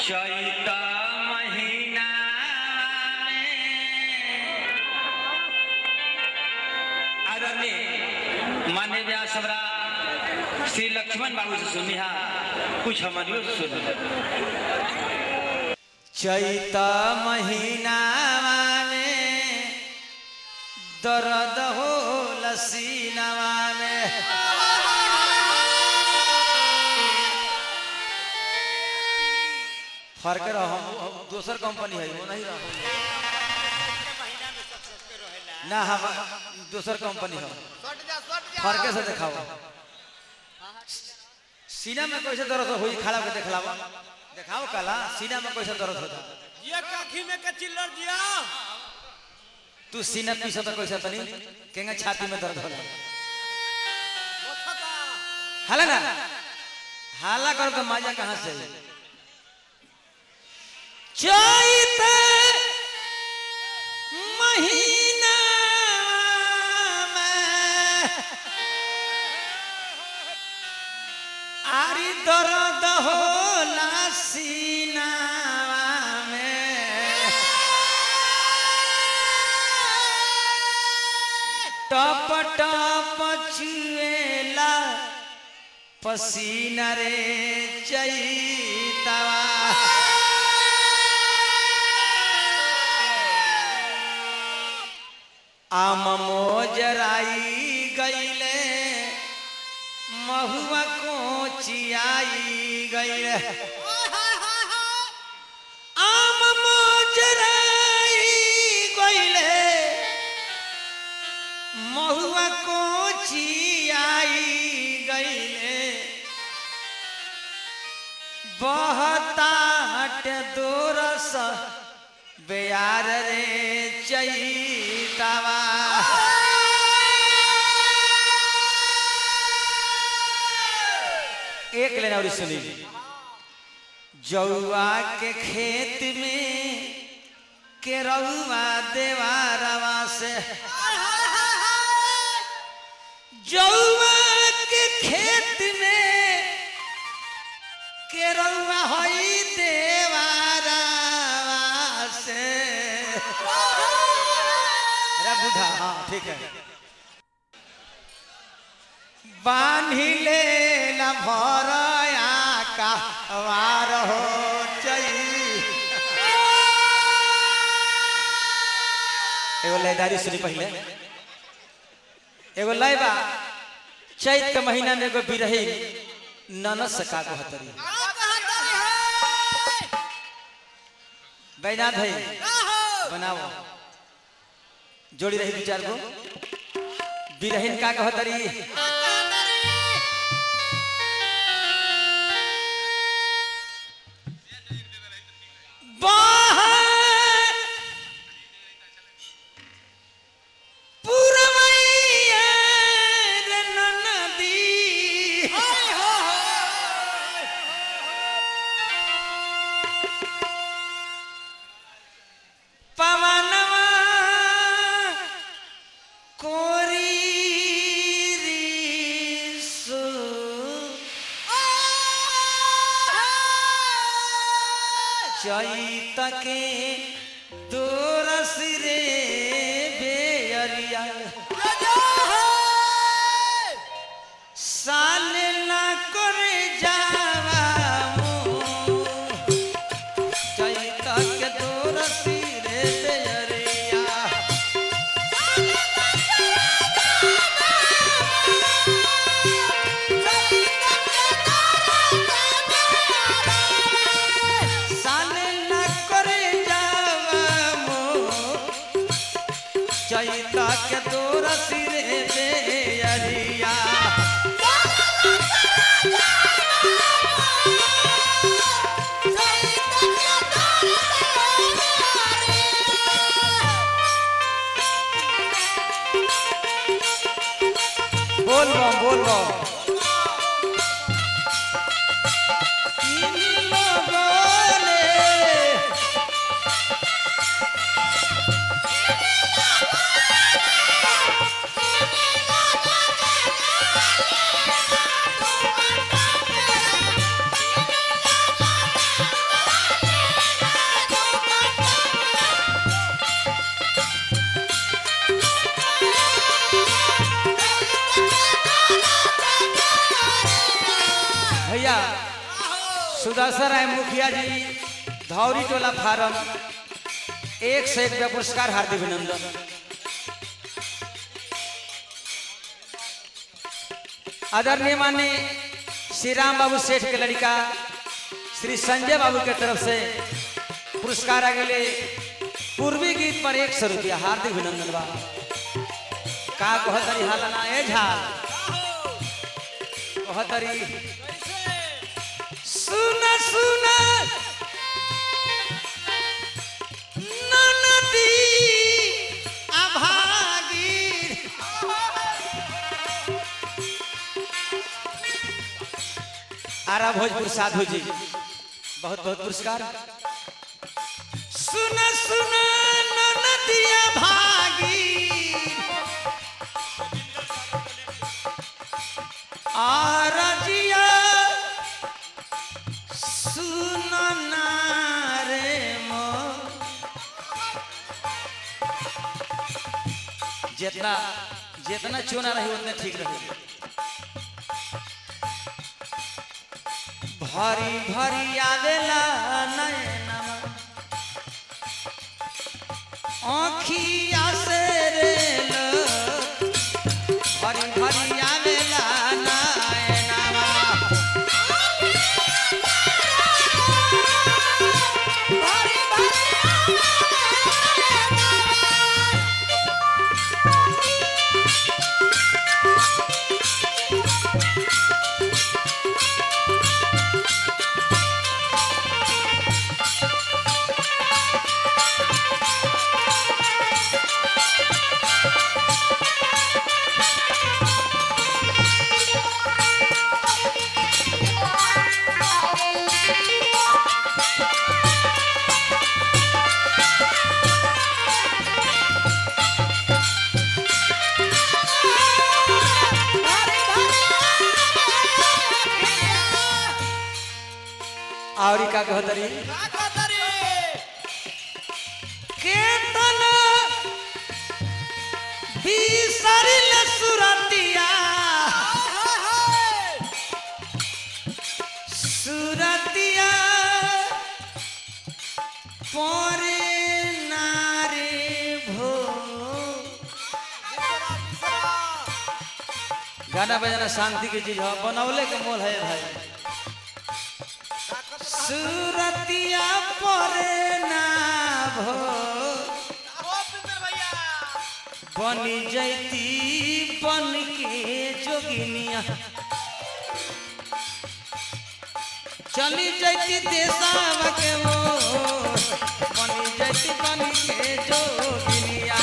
चैत महीना में आदरणीय मान्य व्यास हमरा श्री लक्ष्मण बाबू से सुनिहा कुछ हमारियो सुन चैत महीना में दर्द हो लसीनवा में फर्क रहो हम दोसर कंपनी है वो नहीं रहो ना हम दोसर कंपनी हो फर्क से दिखाओ सीना में कैसे दर्द होई खड़ा के दिखलावा दिखाओ कला सीना में कैसे दर्द होता ये काखी में के चिल्लर दिया तू सीना पीछे तो कैसे तनी केंगे छाती में दर्द होला हाला ना हाला कर तो मजा कहाँ से आई? चैत महीना में आरी दर्द होला सीना में टप टप चुएला पसीना रे चैतवा आम मोजराई गईले महुआ कोचियाई गईले आम मोजराई गईले महुआ कोचियाई गईले बहतात दोरस बेयार रे चैतावा एक लेना और सुनी जौआ के खेत में केरौआ देवारवा से जौआ के खेत में केरौआ होई देवारवा से अरे बूढ़ा हाँ ठीक है बान्ही ले न भरया का वार हो चई एगो लयदारी सुनी पहले एगो लय बा चैत के महीना में एगो बिरही ननस का कहतरी बैनाथ है बनाओ जोड़ी रही दू चार गो बिरहीन का कहतरी बाहर पुरवैया रे ननदी पवनवा कोरी सु चैत के दोरस रे बेअरिया साल ना करे जावा मुँह। चैत के दोरस रे बेअरिया साल ना करे जावा मुँह। चैत के दोरस रे बेअरिया बोल बम बोल बम बोले सुदर्शन राय मुखिया जी धौरी टोला फार्म एक से एक रुपया पुरस्कार हार्दिक अभिनंदन आदरणीय माननीय श्री राम बाबू सेठ के लड़का श्री संजय बाबू के तरफ से पुरस्कार आ गए पूर्वी गीत पर एक सौ रुपया हार्दिक अभिनंदन बा का कहतरी हालना ए झाल कहतरी सुन सुन ननदी अभागीर आरा भोजपुर साधु जी बहुत बहुत पुरस्कार सुन सुन ननदिया भागी आरजिया सुन ना रे मो जितना जितना चुना रही उतने ठीक रही भरी भरी आवेला नयना आँखिया से रे लो भरी भरी आवेला नयना और का कहतरी केतन बिसरिल सुरतिया सुरतिया परे नारे भो गाना बजाना शांति की चीज है बनौले के मोल है भाई सुरतिया परे ना भो बनी जैती बन के जोगिनिया चली जैती देसावा के वो बनी जैती बन के जोगिनिया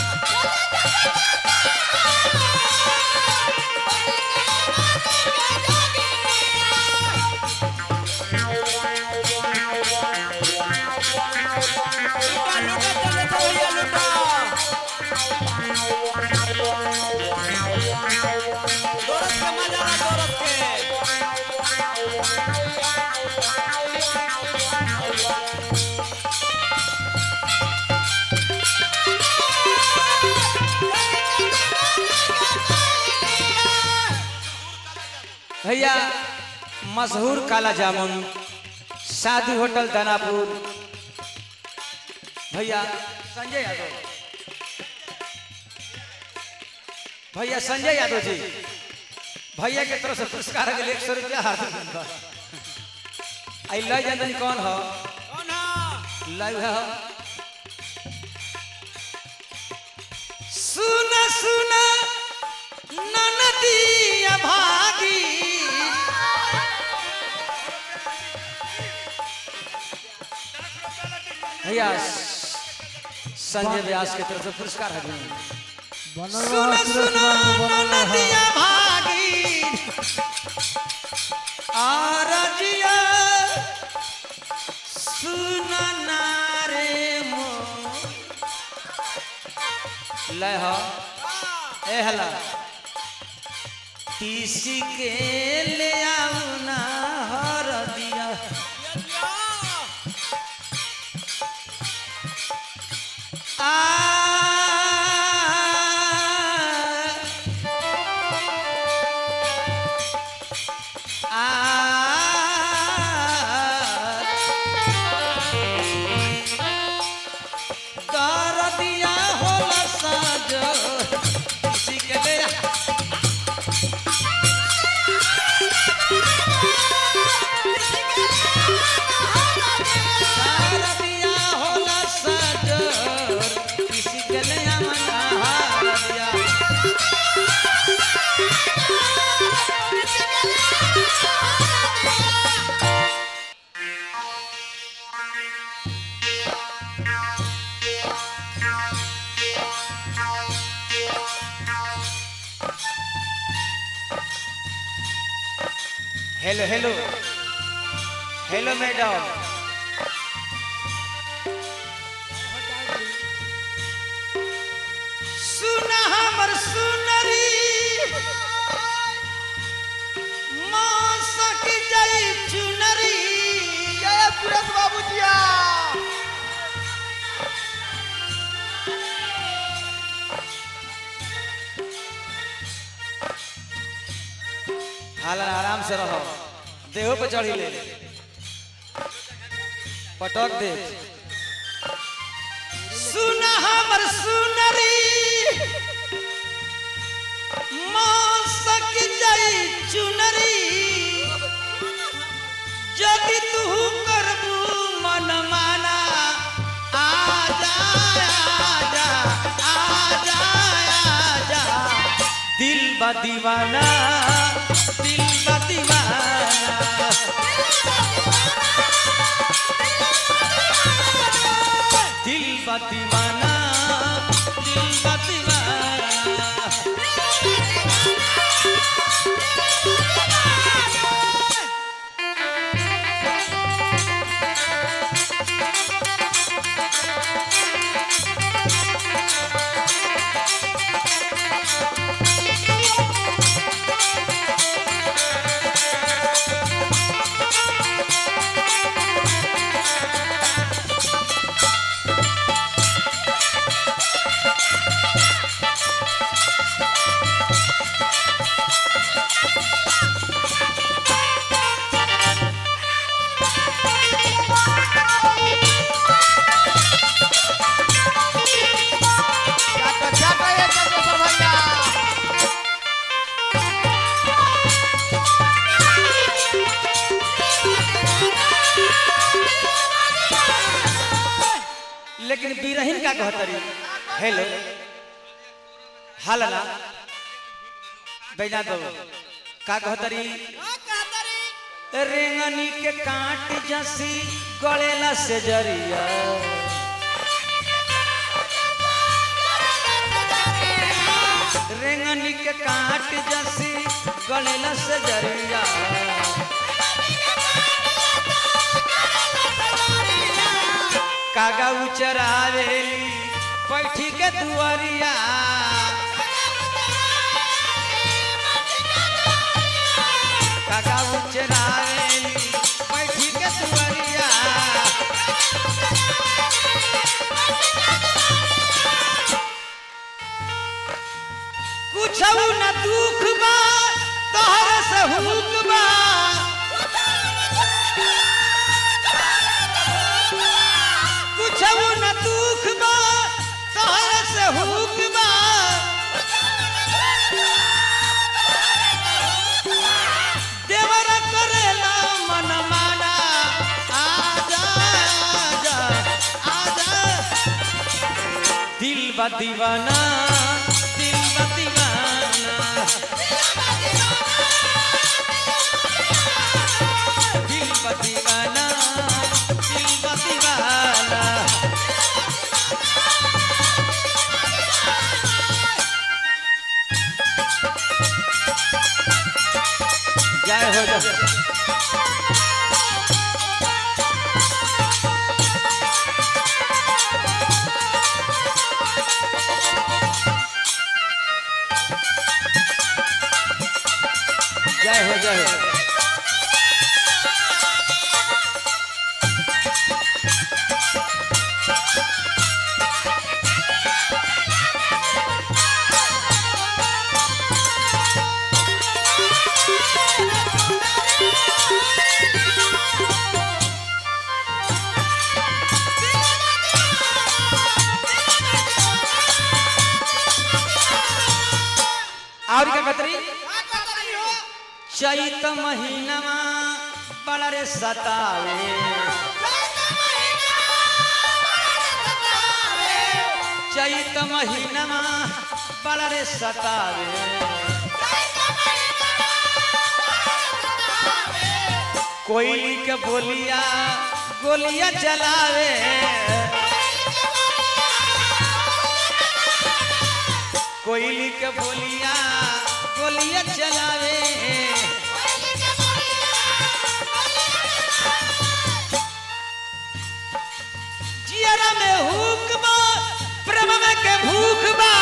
भैया मशहूर काला जामुन साधु होटल दानापुर भैया संजय यादव भैया संजय यादव जी भैया के तरफ से पुरस्कार के लिए एक सौ रुपया हार्दिक धन्यवाद आई लय जननी कौन हो लाइव है सुन सुन ननदिया भागी भैया संजय व्यास की तरफ से पुरस्कार है सुन सुन ननदिया भागी आरजिया सुन नारे मो लय हो ए हला तीसी के ले आऊ ना हर दिया आ आ हेलो हेलो हेलो मैडम सुना हमर सुनरी मौसक जाई चुनरी जय सुरेश बाबू जिया हाल आराम से रहो देहो पे चढ़ी ले पटक दे सुना हमर सुनरी मौसक जाई चुनरी जदि तू करबू मन माना आ जा आ जा आ जा आ जा दिल बा दीवाना दिल बा दीवाना दिल बा दीवाना दिल बा दीवाना चाटा चाटा ये चंद्रशेखर भैया लेकिन बीरहीन का कहतरी हेलो हलना बैना दो का कहतरी रेंगनी के काट जसी गलेला से जरिया रेंगनी के काट जसी गलेला से जरिया कागा उचरावेली बैठी के दुआरिया कागा उचरावेली बैठी के दुआरिया कुछ न दुख बा तोहर से हुक बा कुछ न दुख बा तोहर से हुक बा देवर करेला मन माना आजा आजा आजा दिल बा दीवाना दिल बा दीवाना दिल बा दीवाना दिल बा दीवाना जय हो जय जय हो जय हो और क्या कतरी चैत महीनामा बड़ा रे सतावे चैत महीनामा बड़ा रे सतावे कोयली के बोलिया गोलिया चलावे कोयली के बोलिया गोलिया चलावे जियरा में हुक बा प्रेम में के भूख बा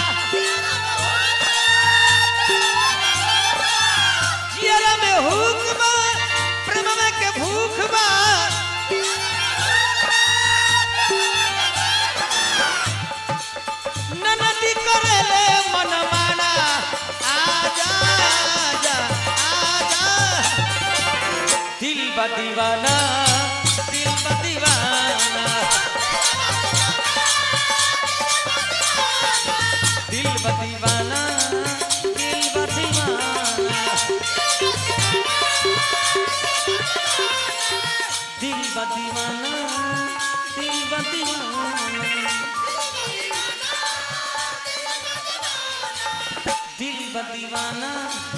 जियरा में हुक बा प्रेम में के भूख बा ननदी करेले मन माना आजा आजा आजा दिल बा दीवाना दिल बा दीवाना दिल बा दीवाना दिल बा दीवाना दिल बा दीवाना दिल बा दीवाना दिल बा दीवाना